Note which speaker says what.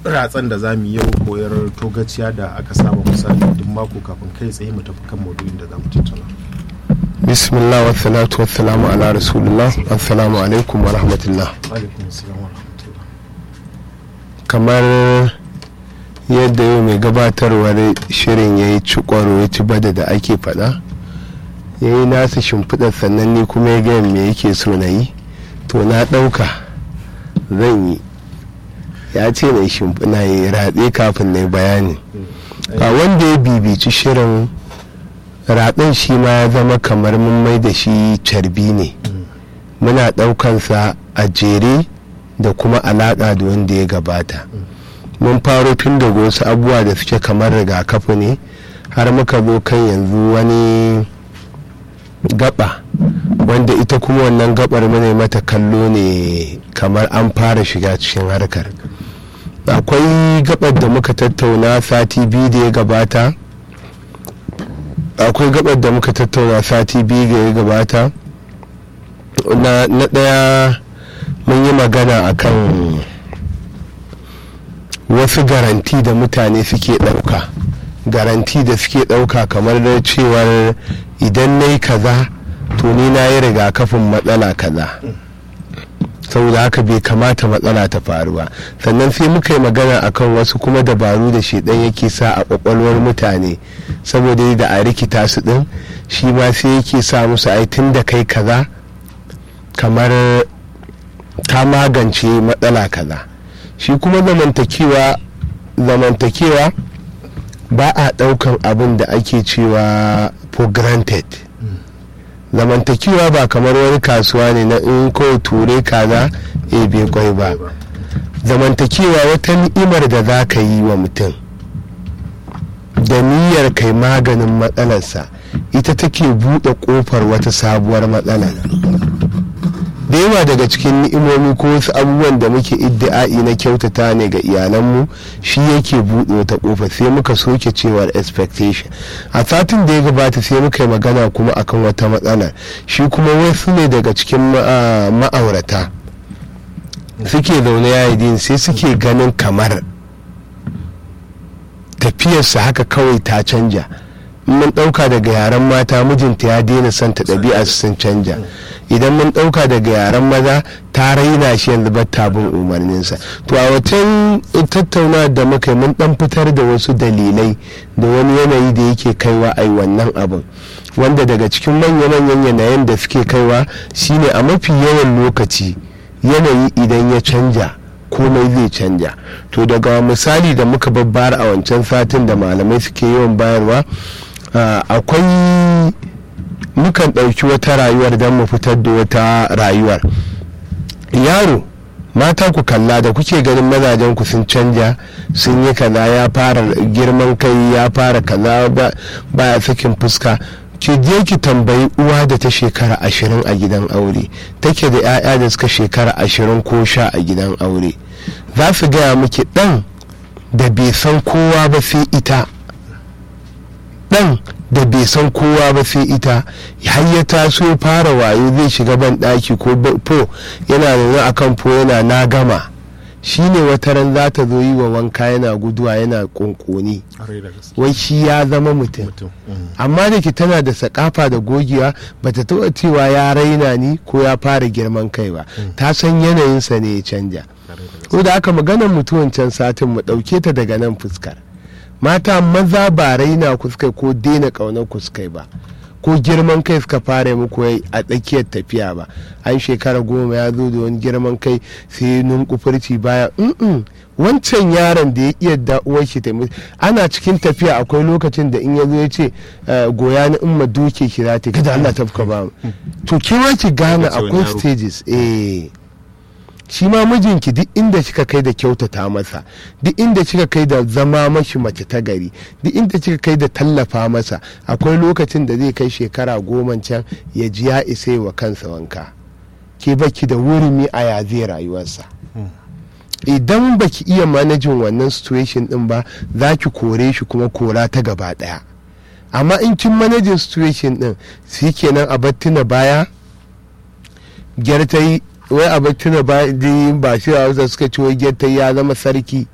Speaker 1: ratsan da za mu yi yau koyar togaciya da aka saba misali duk mako kafin kai tsaye mu tafi kan maudu'in da za mu tattauna
Speaker 2: bismillah wa salatu wa salamu ala rasulullah assalamu alaikum wa rahmatullah
Speaker 1: alaikum assalam wa rahmatullah
Speaker 2: kamar yadda yau mai gabatarwar shirin ya yi cikwaro ya ci bada da ake faɗa ya yi nasa shimfiɗar sannan ni kuma ya gaya me yake so na yi to na ɗauka zan yi ya ce na shimfiɗa ya ratse kafin na yi bayani a wanda ya bibici shirin raɗin shi ma ya zama kamar mun mai da shi carbi ne muna ɗaukansa a jere da kuma alaƙa da wanda ya gabata mun faro tun daga wasu abubuwa da suke kamar rigakafi ne har muka zo kan yanzu wani gaba wanda ita kuma wannan gabar mune mata kallo ne kamar an fara shiga cikin harkar akwai gabar da muka tattauna sati biyu da ya gabata akwai gabar da muka tattauna sati biyu da ya gabata na ɗaya mun yi magana akan wasu garanti da mutane suke ɗauka garanti da suke ɗauka kamar da cewar idan na yi kaza to ni na yi rigakafin matsala kaza saboda haka bai kamata matsala ta faru ba sannan sai muka yi magana akan wasu kuma dabaru da shedan yake sa a kwakwalwar mutane saboda da a rikita su din shi ma sai yake sa musu ai tun da kai kaza kamar ta magance matsala kaza shi kuma zamantakewa zamantakewa ba a ɗaukan abin da ake cewa for granted zamantakewa ba kamar wani kasuwa ne na in kawai ture kaza e bai kwai ba zamantakewa wata ni'imar da za ka yi wa mutum da niyyar kai maganin matsalarsa ita take buɗe ƙofar wata sabuwar matsala da yawa daga cikin ni'imomi ko wasu abubuwan da muke iddi'a'i na kyautata ne ga iyalanmu shi yake buɗe wata ƙofa sai muka soke cewar expectation a satin da ya gabata sai muka yi magana kuma akan wata matsala shi kuma wasu ne daga cikin ma'aurata suke zaune yayi sai suke ganin kamar tafiyarsa haka kawai ta canja mun ɗauka daga yaren mata mijinta ya daina son ta ɗabi'a sun canja idan mun ɗauka daga yaren maza ta raina shi yanzu ba bin umarninsa to a wacan tattauna da muka yi mun ɗan fitar da wasu dalilai da wani yanayi da yake kaiwa a wannan abin wanda daga cikin manya-manyan yanayin da suke kaiwa shine a mafi yawan lokaci yanayi idan ya canja komai zai canja to daga misali da muka babbar a wancan satin da malamai suke yawan bayarwa akwai mukan ɗauki wata rayuwar don mu fitar da wata rayuwar yaro mata ku kalla da kuke ganin mazajen ku sun canja sun yi kaza ya fara girman kai ya fara kaza baya sakin fuska ki je ki tambayi uwa da ta shekara ashirin a gidan aure take da 'ya'ya da suka shekara ashirin ko sha a gidan aure za su gaya miki ɗan da bai san kowa ba sai ita ɗan da bai san kowa ba sai ita har ya taso ya fara wayo zai shiga ban ɗaki ko po yana zaune a kan po yana na gama shine wata ran za ta zo yi wa wanka yana guduwa yana kunkuni wai shi ya zama mutum amma da ke tana da sakafa da gogewa ba ta taɓa cewa ya raina ni ko ya fara girman kai ba ta san yanayinsa ne ya canja ko da aka maganar mutuwan can satin mu ɗauke ta daga nan fuskar mata maza ba raina kuskai ko daina ƙaunar kuskai ba ko girman kai suka fara muku a tsakiyar tafiya ba an shekara goma ya zo da wani girman kai sai nunkufurci baya wancan yaron da ya iya da uwar shi ana cikin tafiya akwai lokacin da in ya zo ya ce goya ni in ma duke ki za ta kada Allah tafka ba to kima ki gane akwai stages eh shi ma mijinki duk inda kika kai da kyautata masa duk inda kika kai da zama mashi mace ta gari duk inda kika kai da tallafa masa akwai lokacin da zai kai shekara goma can ya ji ya isa wa kansa wanka ke baki da wurimi a ya zai rayuwarsa idan baki iya manajin wannan situation din ba za ki kore shi kuma kora ta gaba daya amma in kin manajin situation din shi kenan a battuna baya gyartai wai a tuna ba ba shi a hausa suka ci wai gyarta ya zama sarki